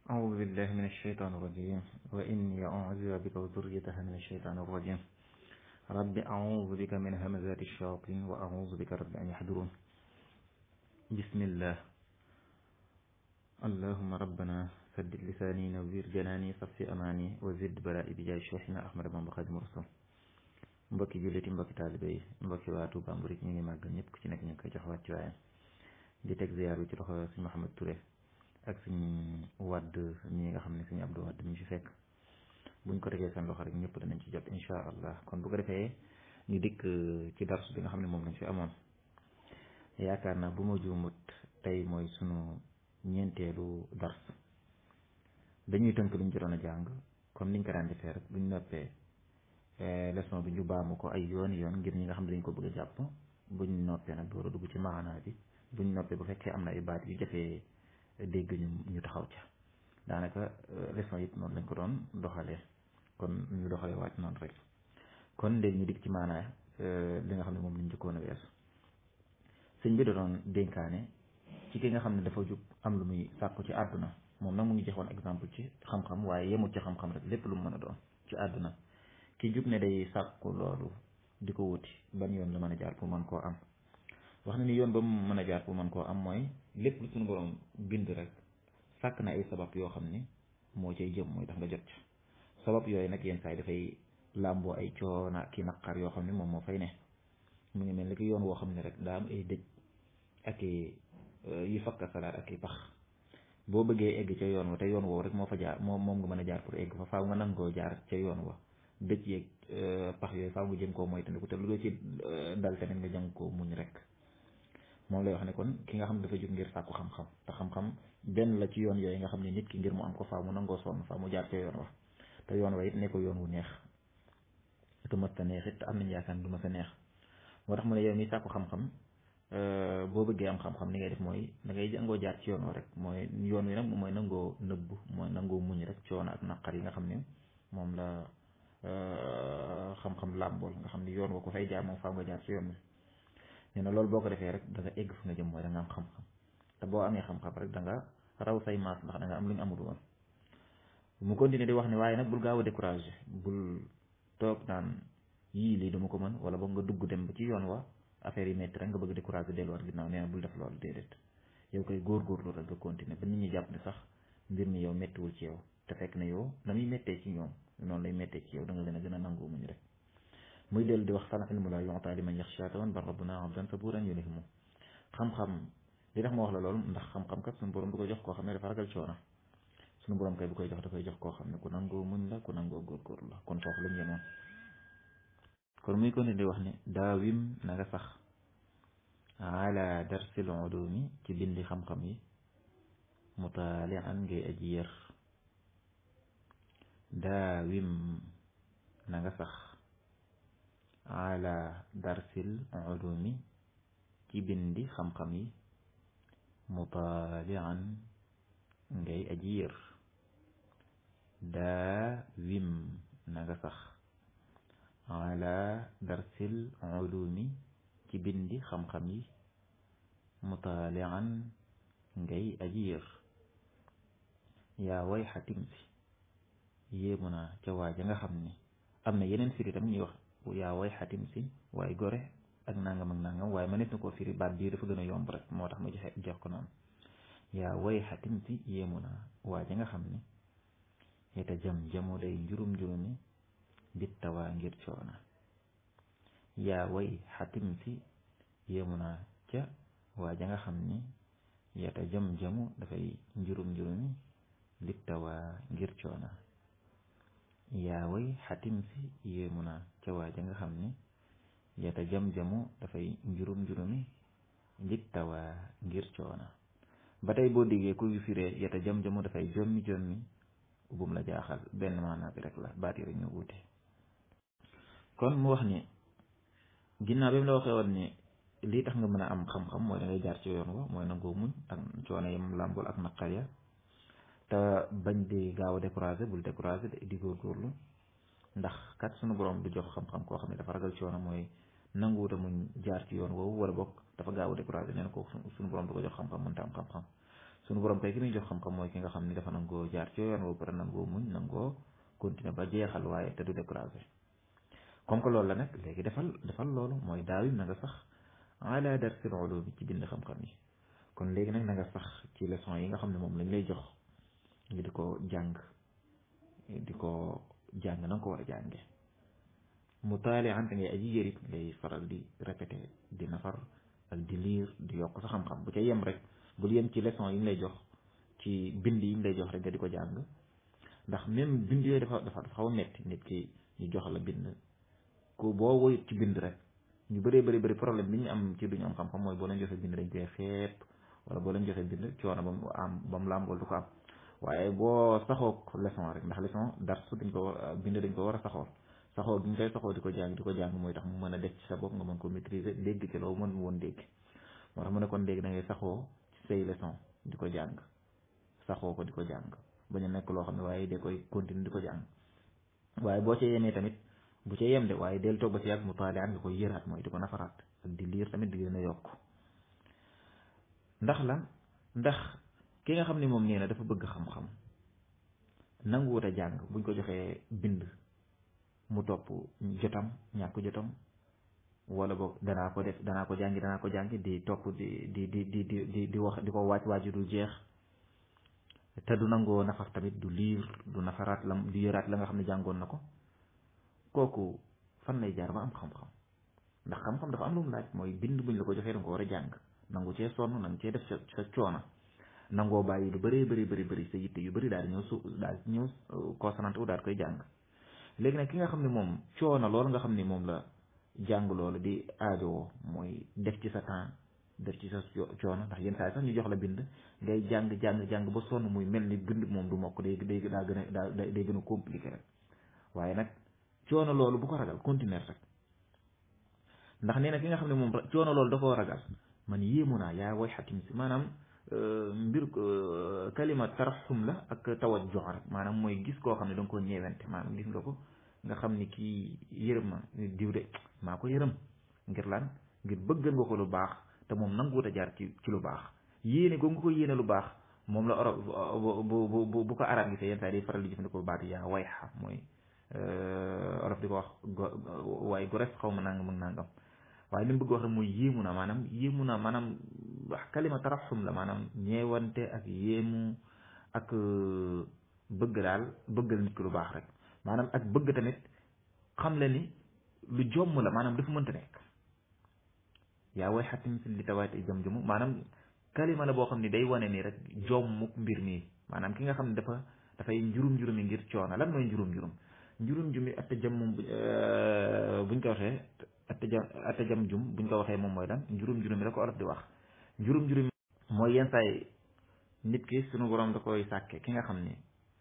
أعوذ بالله من الشيطان الرجيم وإني أعوذ بك وذريتها من الشيطان الرجيم رب أعوذ بك من همزات الشياطين وأعوذ بك رب أن يحضرون بسم الله اللهم ربنا سدد لساني نوير جناني صفي أماني وزد بلائي بجاي شيخنا أحمد بن خادم الرسول mbokki julliti mbokki taalibe yi mbokki waa Touba Mouride ñu ngi màggal ñëpp ku ci nekk ñu ngi koy jox wàcc waayam di teg ziar bi ci loxo suñu Mouhamed Touré ak suñu wadd ñi nga xam ne suñu Abdou Wadd ñu fi fekk buñ ko tegee seen loxo rek ñëpp danañ ci jot incha allah kon bu ko defee ñu dikk ci darsu bi nga xam ne moom lañ fi amoon yaakaar naa bu ma juumut tey mooy sunu ñeenteelu dars dañuy tënk luñ jotoon a jàng comme niñ ko daan defee rek buñ noppee leçon bi ñu baamu ko ay yoon yoon ngir ñi nga xam ne dañ ko bëgg a jàpp buñ noppee nag door a dugg ci maanaa bi buñ noppee bu fekkee am na ay baat yu jafee dégg ñu ñu taxaw ca daanaka leçon yëpp noonu lañ ko doon doxalee kon ñu doxalee waat noonu rek kon léegi ñu dikk ci maanaa li nga xam ne moom lañ njëkkoon a weesu sëñ bi da doon dénkaane ci ki nga xam ne dafa jug am lu muy sàkku ci àdduna moom nag mu ngi joxoon exemple ci xam-xam waaye yemut ci xam-xam rek lépp lu mu mën a doon ci àdduna ki jug ne day sàkku loolu di ko wuti ban yoon la mën a jaar pour mën koo am wax na ni yoon ba mu mën a jaar pour mën koo am mooy lépp lu suñu borom bind rek sàkk na ay sabab yoo xam ni moo cay jëm mooy tax nga jot ca sabab yooyu nag yenn saa yi dafay làmboo ay coona ki naqar yoo xam ne moom moo fay ne mu ngi mel ni ki yoon woo xam ne rek daa am ay dëj ak yu fakka salaat ak i pax boo bëggee egg ca yoon wa te yoon woowu rek moo fa jaar moom moom nga mën a jaar pour egg fa faaw nga nangoo jaar ca yoon wa dëj yeeg pax yooyu faaw nga jëm koo moytandiku te lu doo ci dal tamit nga jàng koo muñ rek moom lay wax ne kon ki nga xam ne dafa jóg ngir sàkku xam-xam te xam-xam benn la ci yoon yooyu nga xam ne nit ki ngir mu am ko faaw mu nangoo sonn faaw mu jaar ca yoon wa te yoon wa it ne ko yoon wu neex te mës ta neex it te am nañ yaakaar du ma sa neex moo tax mu ne yow mi sàkku xam-xam boo bëggee am xam-xam ni ngay def mooy da ngay jàngoo jaar ci yoon wa rek mooy yoon wi nag mooy nangoo nëbbu mooy nangoo muñ rek coono ak naqar yi nga xam ne moom la xam-xam làmbool nga xam ne yoon wa ko fay jaar moom faaw nga jaar ci yoon wi nee na loolu boo ko defee rek da nga egg fu nga jëm mooy da nga am xam-xam te boo amee xam-xam rek da nga raw say maas ndax da nga am lu ñu amul woon mu continuer di wax ne waaye nag bul gaaw a découragé bul toog naan yii lii dama ko mën wala boog nga dugg dem ba ci yoon wa affaire yi métti rek nga bëgg découragé delluwaat ginnaaw nee na bul def loolu déedéet yow koy góorgóorlu rek nga continuer ba nit ñi jàpp ne sax mbir mi yow méttiwul ci yow te fekk na yow na muy méttee ci ñoom noonu lay méttee ci yow da nga leen a gën a nangoo muñ rek muy dellu di wax sana ilmu la yu'ta liman yaxsha tawan bar rabbuna abdan saburan yunihimu xam-xam li tax ma wax la loolu ndax xam-xam kat suñu borom du ko jox koo xam ne dafa ragal coono suñu borom kay bu koy jox da koy jox koo xam ne ku nangoo muñ la ku nangoo góorgóorlu la kon foofu lañ yemoon kon muy ko ne di wax ne daawim na nga sax ala darsil ulumi ci bindi xam-xam yi mutaalian ngay aji yër daawim na nga sax ala darsil ulumi ci bindi xam-xam yi mutaalian ngay aji yër daawim na nga sax ala darsil ulumi ci bindi xam-xam yi mutaalian ngay aji yër yaa way xatim si yéemu naa ca waaja nga xam ni am na yeneen firi tam ñuy wax yaa way xatim si waaye gore ak nangam ak nangam waaye ma nit na koo firi baat bii dafa gën a yomb rek moo tax ma joxe jox ko noonu yaa way xatim si yéemu naa waaja nga xam ni yeta jam jamu day njurum njurumi bittawaa ngir coona yaa way xatim si yéemu naa ca waaja nga xam ni yeta jam jamu dafay njurum njurumi bittawaa ngir coona yaa way xatim si yéemu naa ca waaja nga xam ni yeta jam-jamu dafay njurum njurumi bittawaa ngir coona ba tey boo diggee kuy firee yeta jam-jamu dafay jommi jommi bum la jaaxal benn maanaa bi rek la baat yi rek ñu wuute kon mu wax ni ginnaaw bi mu la waxee woon ni lii tax nga mën a am xam-xam mooy da ngay jaar ci yoon wa mooy nangoo muñ ak coono yam làmbul ak naqar ya te bañ di gaaw a découragé bul découragé di góorgóorlu ndax kat sunu borom du jox xam-xam koo xam ne dafa ragal coono mooy nanguwuta muñ jaar ci yoon woowu wala bokk dafa gaaw a découragé nee na ko sunu borom du ko jox xam-xam mënta am xam-xam suñu borom kay ki muy jox xam-xam mooy ki nga xam ni dafa nangoo jaar ci yoon woo pare nangoo muñ nangoo continuer ba jeexal waaye te du découragé comme que loolu la nag léegi defal defal loolu mooy daawim na nga sax ala darsil ulumi ci bind xam-xam yi kon léegi nag na nga sax ci leçon yi nga xam ne moom lañ lay jox nga di ko jàng di ko jàng na nga ko war a jànge mu taali ante ngay aji yërit ngay faral di répété di nafar ak di liir di yokk sa xam-xam bu ca yem rek bul yem ci leçon yi ñu lay jox ci bind yi ñu lay jox rek nga di ko jàng ndax même bind yooyu dafa dafa dafa xaw a metti nit ki ñu jox la bind ku boo woyut ci bind rek ñu bëree bëri bëri problème bi ñu am ci duñu am xam-xam mooy boo leen joxee bind dañ koy xeeb wala boo leen joxee bind coono ba mu am ba mu làmbool du ko am waaye boo saxoo leçon rek ndax leçon dars dañ ko bind dañ ko war a saxoo saxoo gi ñu koy saxoo di ko jàng di ko jàng mooy tax mu mën a def ci sa bopp nga mën ko maîtriser dégg ci loo mën woon dégg moo tax mu ne kon léegi da ngay saxoo ci say leçon di ko jàng saxoo ko di ko jàng bañ a nekk loo xam ne waaye da koy continuer di ko jàng waaye boo ca yemee tamit bu ca yem de waaye del toog ba ci yàgg mu taaliaan nga koy yëraat mooy di ko nafaraat ak di liir tamit di gën a yokk ndax lan ndax ki nga xam ne moom nee na dafa bëgg xam-xam nanguwut a jàng buñ ko joxee bind mu topp jotam ñàkk jotam wala boog danaa ko def danaa ko jàngi danaa ko jàngi di topp di di di di di di di wax di ko waaj waaju du jeex te du nangoo nafar tamit du liir du nafaraat lam du yëraat la nga xam ne jàngoon na ko kooku fan lay jaar ba am xam-xam ndax xam-xam dafa am lu mu laaj mooy bind buñ la ko joxee danga ko war a jàng nangu cee sonn nangu cee def sa sa coona nangoo bàyyi lu bëree bëri bëri bëri sa yitte yu bëri daal di ñëw su daal di ñëw concentré wu daal koy jàng léegi nag ki nga xam ne moom coono loolu nga xam ne moom la jàng loolu di aajowoo mooy def ci sa temps def ci sa coono ndax yenn saa yi sax ñu jox la bind ngay jàng jàng jàng ba sonn muy mel ni bind moom du mokk day day daa gën a daa day gën a compliqué rek waaye nag coono loolu bu ko ragal continuer rek ndax nee na ki nga xam ne moom coono loolu da koo ragal man yéemu naa yaa way xakim si maanaam mbir kalima taraxum la ak tawajjuh rek maanaam mooy gis koo xam ne da nga koo ñeewante maanaam gis nga ko nga xam ni kii yërëm ma diw de maa ko yërëm ngir lan ngir bëggal nga ko lu baax te moom nanguwut a jaar ci ci lu baax yéene ko nga ko yéene lu baax moom la oro bu bu bu ko arab gisee yenn saa yi day faral di jëfandikoo baatu yaa wayxa mooy olof di ko wax waaye gu res xaw ma nangam ak nangam waaye li mu bëgg wax rek mooy yéemu na maanaam yéemu na maanaam wax kalima taraxum la maanaam ñeewante ak yéemu ak bëgg daal bëggal nit ki lu baax rek maanaam ak bëgg tamit xam le ni lu jomm la maanaam dafa mënta nekk yaa way xatim si li tawaati jëm jëmu maanaam kalima la boo xam ne day wane ni rek jommuk mbir mi maanaam ki nga xam ne dafa dafay njurum njurumi ngir coono lan mooy njurum njurum njurum jumi atta jam moom buñ ko waxee atta jam atta jam jum buñ ko waxee moom mooy lan njurum njurumi la ko olof di wax njurum njurumi mooy yenn saay nit ki suñu borom da koy sàkke ki nga xam ni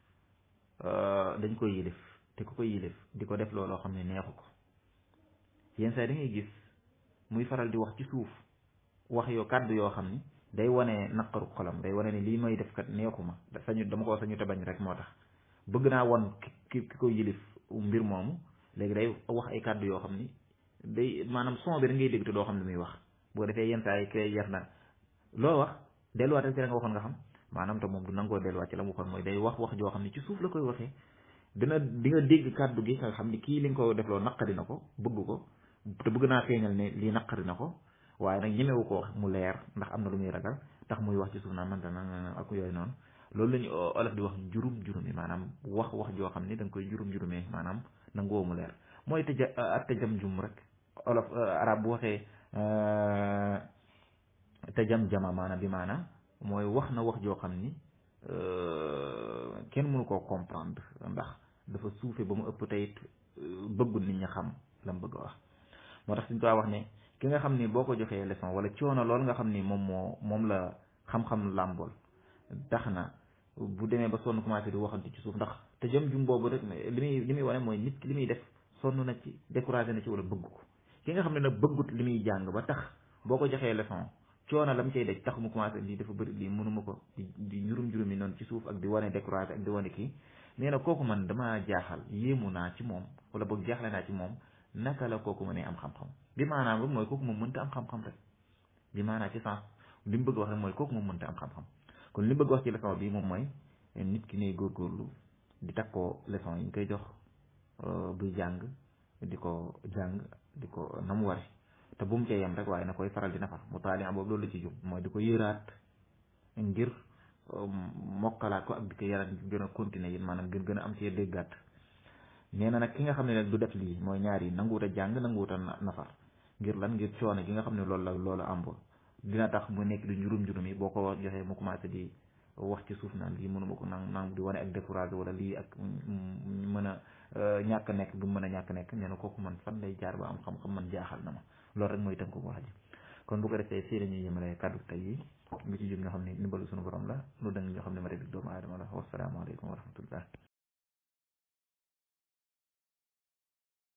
dañ koy yilif te ku koy yilif di ko def looloo xam ne neexu ko yenn saay da ngay gis muy faral di wax ci suuf wax yoo kàddu yoo xam ni day wane naqaru xolam day wane ni lii may def kat neexuma sañu dama ko sañu te bañ rek moo tax bëgg naa won ki ki koy yilif mbir moomu léegi day wax ay kàddu yoo xam ni day maanaam son bi da ngay dégg te doo xam ne muy wax boo defee yenn saa yi kay yar na loo wax delluwaatal ci la nga waxoon nga xam maanaam te moom du nangoo delluwaat ci la mu waxoon mooy day wax wax joo xam ne ci suuf la koy waxee dina di nga dégg kàddu gi nga xam ni kii li nga ko defloo naqari na ko bëgg ko te bëgg naa feeñal ne lii naqari na ko waaye nag ñemewu ko wax mu leer ndax am na lu muy ragal tax muy wax ci suuf naa man dana ak yooyu noonu loolu la ñu olof di wax jurum jurumi maanaam wax wax joo xam ni da nga koy jurum jurumee maanaam nangoo mu leer mooy tëja ak tëjam jum rek olof arab bu waxee tëjam jama maanaam bi maanaam mooy wax na wax joo xam ni kenn mënu koo comprendre ndax dafa suufe ba mu ëpp teyit bëggul nit ñi xam la mu bëgg a wax moo tax suñ ko wax ne ki nga xam ni boo ko joxee leçon wala coono loolu nga xam ni moom moo moom la xam-xam làmbool tax na bu demee ba sonn commencé di waxante ci suuf ndax te jëm jum boobu rek li muy li muy wane mooy nit ki li muy def sonn na ci découragé na ci wala bëgg ko ki nga xam ne nag bëggut li muy jàng ba tax boo ko joxee leçon coono la mu cay daj tax mu commencé lii dafa bëri lii mënuma ko di di njurum njurum yi noonu ci suuf ak di wane découragé ak di wane kii nee na kooku man dama jaaxal yéemu naa ci moom wala boog jaaxle naa ci moom naka la kooku mënee am xam-xam bi maanaam rek mooy kooku moom mënta am xam-xam rek bi maanaam ci sens li mu bëgg wax rek mooy kooku moom mënta am xam-xam kon li bëgg wax ci leçon bi moom mooy nit ki ne góorgóorlu di takkoo leçon yi ñu koy jox buy jàng di ko jàng di ko na mu ware te bu mu cee yem rek waaye na koy faral di nafar mu taali boobu loolu la ci jub mooy di ko yëraat ngir mokkalaat ko ak di ko yaraat gën a continuer yéen maanaam gën gën a am ci déggaat nee na nag ki nga xam ne nag du def lii mooy ñaar yi nanguwut a jàng nanguwut a nafar ngir lan ngir coono gi nga xam ne loolu la loolu àmb dina tax mu nekk di njurum njurum yi boo ko joxee mu commencé di wax ci suuf naan lii mënuma ko nang nang di wane ak découragé wala lii ak mën a ñàkk nekk bu mën a ñàkk nekk nee na kooku man fan lay jaar ba am xam-xam man jaaxal na ma loolu rek mooy tënk ko wax ji kon bu ko defee fii la ñuy yëmale kàddu tey yi lu ci jub ñoo xam ne ndimbalu suñu borom la lu dëng ñoo xam ne ma rek doomu aadama la wasalaamaaleykum wa rahmatullah